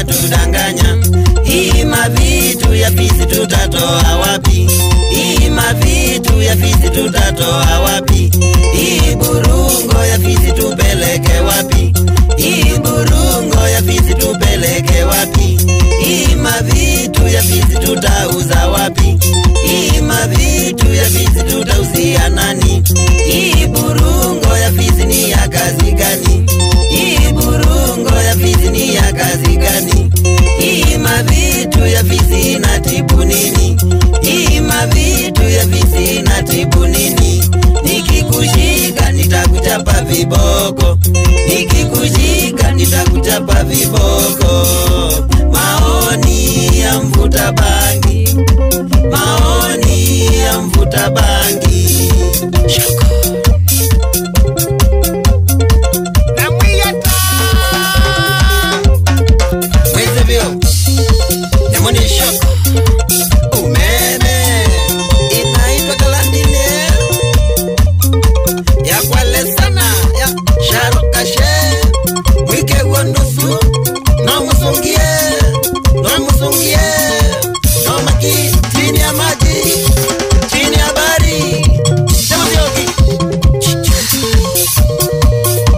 inatudanganya. Hii mavitu ya fisi tutatoa wapi? Hii mavitu ya fisi tutatoa wapi? Hii burungo ya fisi tupeleke wapi? Hii burungo ya fisi tupeleke wapi? Hii mavitu ya fisi tutauza wapi? Hii mavitu ya fisi tutausia nani? Hii burungo ya fisi ni ya kazi gani? Hii burungo ya fisi ni ya kazi gani? Hii mavitu ya fisi inatibu nini? Hii mavitu ya fisi inatibu nini? Nikikushika nitakuchapa viboko, nikikushika nitakuchapa viboko. Maoni ya mvuta bangi, maoni ya mvuta bangi.